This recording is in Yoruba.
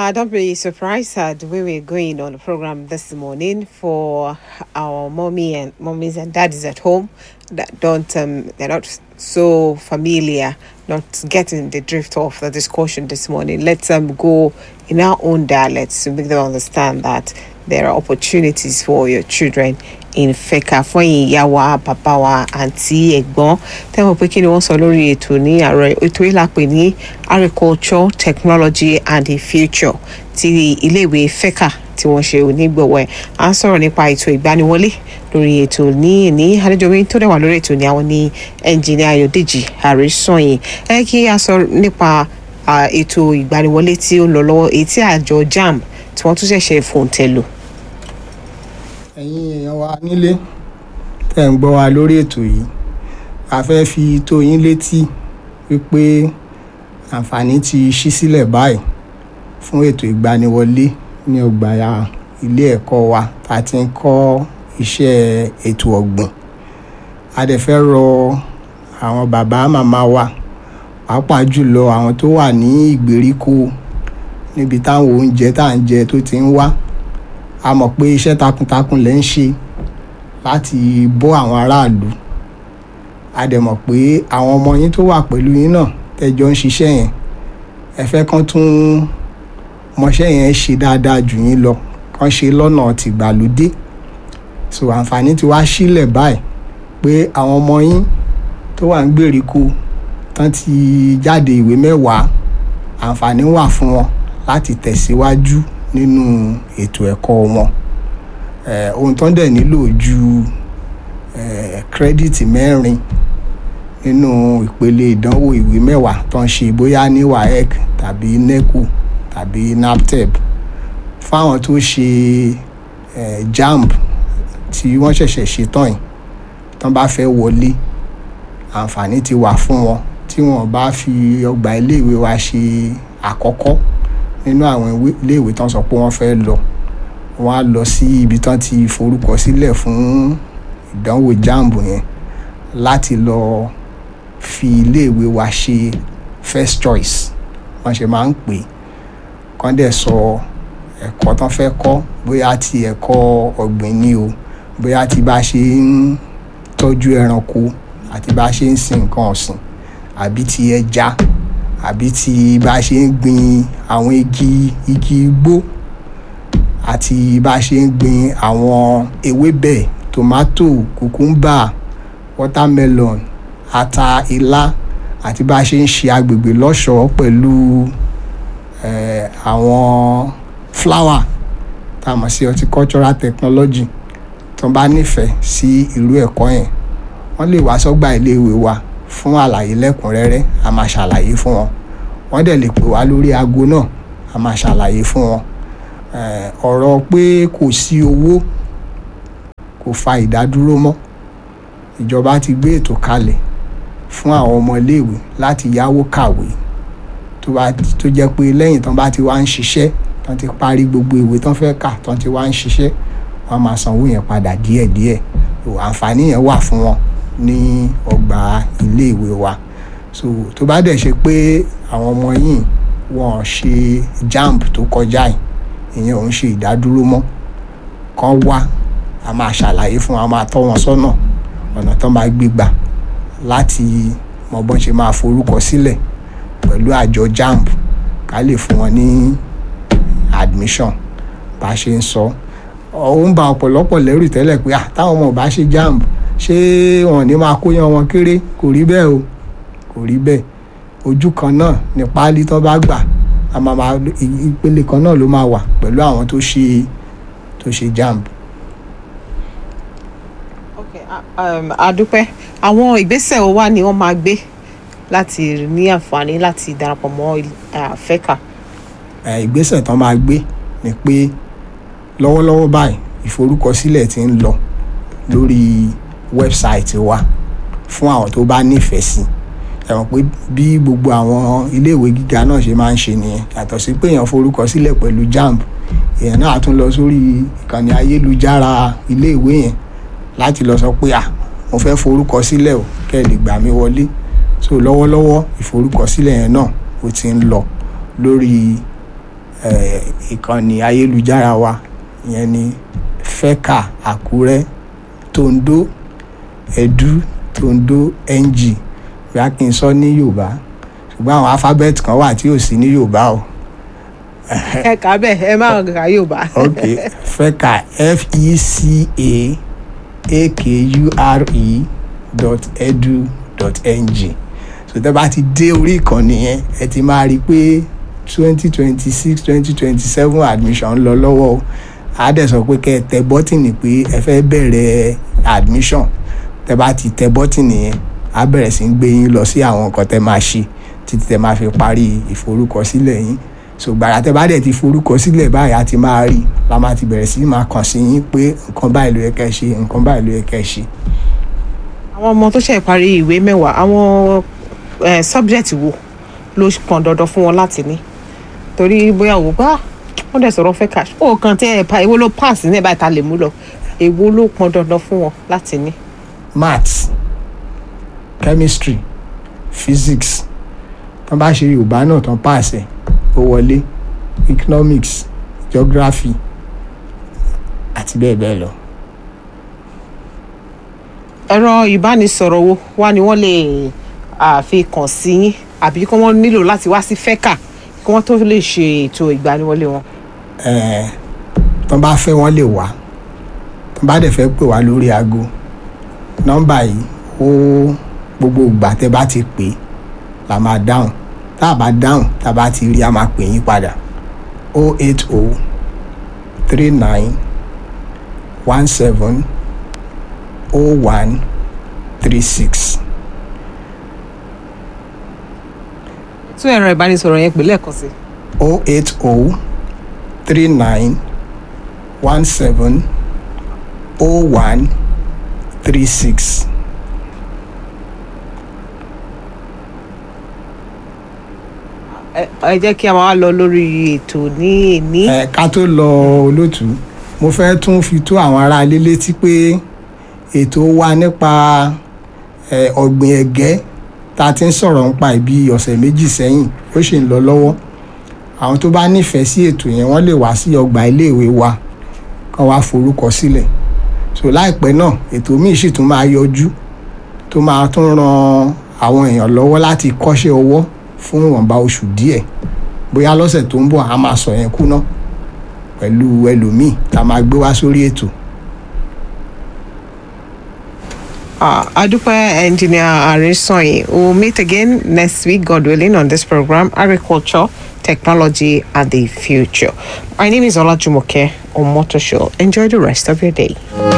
Uh, don't be surprised at the way we're going on the program this morning for our mommy and mommies and daddies at home that don't um, they're not so familiar, not getting the drift of the discussion this morning. Let's um, go in our own dialects to make them understand that there are opportunities for your children in fẹ́ka fún ẹ̀yin ìyá wa bàbá wa àǹtí ẹ̀gbọ́n tẹ́wọ̀n pé kí ni wọ́n sọ lórí ètò ní àárọ̀ ètò yìí la pè ní agriculture technology and the future ti iléèwé fẹ́ka tí wọ́n ṣe onígbọ̀wọ́ ẹ̀ à ń sọ̀rọ̀ nípa ètò ìgbaniwọlé lórí ètò ní ní àlejòmí tó dẹ̀ wà lórí ètò ní àwọn ní ẹnjìnìá ayọ̀dèjì àrísọ̀yìn ẹ kí a sọ nípa ah, ètò ìgbaniwọlé tí ó ń lọ lọ́wọ́ èyí tí àjọ jamb tí wọ́n tún ṣẹ̀ṣẹ̀ fòǹtẹ̀ lò ẹ̀yin èèyàn wa nílé tẹ̀ ń gbọ́ wa lórí ètò yìí a fẹ́ fi tó yín létí wípé àǹfààní ti ṣí sílẹ̀ báyìí fún ètò ìgbaniwọlé ní ọgbà ilé ẹ̀kọ́ wa tá a ti ń kọ́ iṣẹ́ ètò ọ̀gbìn a dẹ̀ fẹ́ rọ àwọn bàbá màmá wa pàápàá jùlọ àwọn tó wà ní ìgbèríko níbi táwọn oúnjẹ tá à ń jẹ tó ti ń wá a mọ̀ pé iṣẹ́ takuntakun lẹ́ ń ṣe láti bọ́ àwọn aráàlú a dẹ̀ mọ̀ pé àwọn ọmọ yín tó wà pẹ̀lú yín náà tẹ́jọ́ ń ṣiṣẹ́ yẹn ẹ fẹ́ kán tún mọṣẹ́ yẹn ṣe dáadáa jù yín lọ kán ṣe lọ́nà tìgbàlódé so àǹfààní ti wá sílẹ̀ báyìí pé àwọn ọmọ yín tó wà ń gbèríko tán ti jáde ìwé mẹ́wàá àǹfààní wà fún wọn láti tẹ̀síwájú nínú ètò ẹ̀kọ́ wọn eh, ohun tó ń dẹ̀ nílò ju eh, kírẹ́dìtì mẹ́rin nínú ìpele ìdánwò ìwé mẹ́wàá tó ń ṣe bóyá ní waec tàbí neco tàbí naptep fáwọn tó ṣe eh, jamb tí wọ́n ṣẹ̀ṣẹ̀ ṣe tán yìí tán bá fẹ́ wọlé àǹfààní ti wà fún wọn tí wọ́n bá fi ọgbà iléèwé wa ṣe àkọ́kọ́ nínú àwọn ìwé- iléèwé tán sọ pé wọ́n fẹ́ lọ wọ́n á lọ sí ibi tán ti forúkọ sílẹ̀ fún ìdánwò jamb yẹn láti lọ fi iléèwé wa ṣe first choice wọ́n ṣe máa ń pè é kán dẹ̀ sọ ẹ̀kọ́ tán fẹ́ kọ́ bóyá ti ẹ̀kọ́ ọ̀gbìn ni o bóyá ti bá ṣe ń tọ́jú ẹranko àti bá ṣe ń sin nǹkan ọ̀sìn àbí ti ẹja àbí ti bá ṣe ń gbin àwọn igi igi igbó àti bá ṣe ń gbin àwọn ewébẹ̀ tomato kùkúmbà watermelon ata ilá àti bá ṣe ń ṣe agbègbè lọ́ṣọ̀ọ́ pẹ̀lú eh, àwọn flower tá a mọ̀ sí horticultural technology tó bá nífẹ̀ẹ́ sí irú ẹ̀kọ́ yẹn wọ́n lè wá sọ́gbà iléèwé wa fún àlàyé lẹ́kùnrẹ́rẹ́ a máa ṣàlàyé fún wọn wọ́n dẹ̀ lè pè wá lórí aago náà a máa ṣàlàyé fún wọn Eh, ọ̀rọ̀ pé kò sí owó kò fa ìdádúró mọ́ ìjọba ti gbé ètò kalẹ̀ fún àwọn ọmọ iléèwé láti yáwó kàwé tó bá tó jẹ́ pé lẹ́yìn tán bá ti wá ń ṣiṣẹ́ tán ti parí gbogbo ìwé tán fẹ́ kà tán ti wá ń ṣiṣẹ́ wọ́n á máa sanwó yẹn padà díẹ̀díẹ̀ so àǹfààní yẹn wà fún wọn ní ọgbà iléèwé wa so tó bá dẹ̀ ṣe pé àwọn ọmọ yìí wọ́n ṣe jamb tó kọjá yìí ìyẹn ò ń ṣe ìdádúró mọ́ kán wá a máa ṣàlàyé fún wọn a máa tọ́ wọn sọ́nà ọ̀nà tán máa gbé gbà láti mọ bọ́n ṣe máa forúkọ sílẹ̀ pẹ̀lú àjọ jamb ká lè fún wọn ní admission bá a ṣe ń sọ ó ń ba ọ̀pọ̀lọpọ̀ lẹ́rù tẹ́lẹ̀ pé ah táwọn ọmọ ò bá ṣe jamb ṣé wọn ò ní máa kóyan wọn kéré kò rí bẹ́ẹ̀ o kò rí bẹ́ẹ̀ ojú kan náà ní páálí tán bá gbà a máa máa ìpele kan náà ló máa wà pẹ̀lú àwọn tó ṣe tó ṣe jamb. Okay, a- um, adúpẹ́ àwọn ìgbésẹ̀ wo wá ni wọ́n máa gbé láti ní àǹfààní láti darapọ̀ mọ́ il- ah, fẹ́ka. Eh, ìgbésẹ̀ tán máa gbé ni pé lọ́wọ́lọ́wọ́ báyìí ìforúkọsílẹ̀ ti ń lọ lórí wẹ́bsáìtì wa fún àwọn tó bá nífẹ̀ẹ́ sí ẹ mọ̀ pé bí gbogbo àwọn iléèwé gíga náà ṣe máa ń ṣe nìyẹn yàtọ̀ sí pé èèyàn forúkọsílẹ̀ pẹ̀lú jamb èèyàn náà á tún lọ sórí ìkànnì ayélujára iléèwé yẹn láti lọ sọ pé à mo fẹ́ forúkọsílẹ̀ o kẹ́ ẹ lè gbà mí wọlé so lọ́wọ́lọ́wọ́ ìforúkọsílẹ̀ yẹn náà ó ti ń lọ lórí eh, ìkànnì ayélujára wa ìyẹn ni fẹ́kà àkúrẹ́ tondo edu tondo ng bí a kì í sọ ní yorùbá ṣùgbọ́n àwọn alphabet kan wà tí ò sí ní yorùbá o ẹ kà á bẹ́ẹ̀ ẹ má kà Yorùbá. ok fẹ́kà f e c a a k u r e dot edu dot ng so tẹ́ bá ti dé orí ìkànnì yẹn ẹ ti máa rí i pé twenty twenty six twenty twenty seven admission ń lọ lọ́wọ́ o á dẹ̀ sọ pé kẹ́ ẹ tẹ bọ́tìnì pé ẹ fẹ́ bẹ̀rẹ̀ admission tẹ́ bá ti tẹ bọ́tìnì yẹn á bẹ̀rẹ̀ sí í gbé yín lọ sí àwọn nǹkan tẹ́ máa ṣe títí tẹ́ máa fi parí ìforúkọsílẹ̀ yín so gbàrà tẹ́ bá dẹ̀ ti forúkọsílẹ̀ báyìí á ti máa rí la máa ti bẹ̀rẹ̀ sí í máa kàn sí yín pé nǹkan báyìí ló yẹ kẹ́ ẹ ṣe nǹkan báyìí ló yẹ kẹ́ ẹ ṣe. àwọn ọmọ tó ṣe parí ìwé mẹ́wàá àwọn eh, subject wo ló pọn dandan fún wọn láti ní torí bóyá wò bá wọn dẹ̀ sọ̀rọ̀ fẹ́ cash ó kàn tẹ́ ẹ̀ pa èwo ló pass ní ẹ̀ báyìí ta lè mú lọ èwo ló pọn dandan fún wọn láti ní. maths chemistry physics tán bá ṣe yorùbá náà tán pàṣẹ ó wọlé economics geography àti bẹ́ẹ̀ bẹ́ẹ̀ lọ. ẹ̀rọ ìbánisọ̀rọ̀ wo wá ni wọ́n lè àfi kàn sí yín àbí kí wọ́n nílò láti wá sí fẹ́kà kí wọ́n tó lè ṣe ètò ìgbaniwọlé wọn. Eh, tán bá fẹ́ wọ́n lè wá tán bá dẹ̀ fẹ́ pè wá lórí aago nọ́mbà yìí ó gbogbo ìgbà tẹ́ bá ti pè é la máa dáhùn tá a bá dáhùn tá a bá ti rí a máa pè yín padà o eight o three nine one seven o one three six. tún ẹ̀rọ ìbánisọ̀rọ̀ yẹn pè lẹ́ẹ̀kan sí. o eight o three nine one seven o one three six. ẹ ẹ jẹ́ kí a máa lọ lórí ètò ní èní. ẹ ká tó lọ olótú mo fẹ́ tún fi tó àwọn aráalé létí pé ètò wa nípa ẹ, ọ̀gbìn ẹ̀gẹ́ tá a ti ń sọ̀rọ̀ nípa ìbí ọ̀sẹ̀ méjì sẹ́yìn ó sì ń lọ lọ́wọ́ àwọn tó bá nífẹ̀ẹ́ sí ètò yẹn wọ́n lè wá sí ọgbà iléèwé wa kán wá forúkọ sílẹ̀ so láìpẹ́ náà ètò míì sì tún máa yọjú tó máa tún ran àwọn èèyàn lọ́wọ́ láti kọ́ṣẹ́ ọwọ́ fún ìwọ̀nba oṣù díẹ̀ bóyá lọ́sẹ̀ tó ń bọ̀ a máa sọ yẹn kúná pẹ̀lú ẹlòmíì tá a máa gbé wá sórí ètò. Uh, Adupa Engineer Arisoi will meet again next week, God willing, on this program, Agriculture, Technology, and the Future. My name is Ola Jumoke on Motor Show. Enjoy the rest of your day.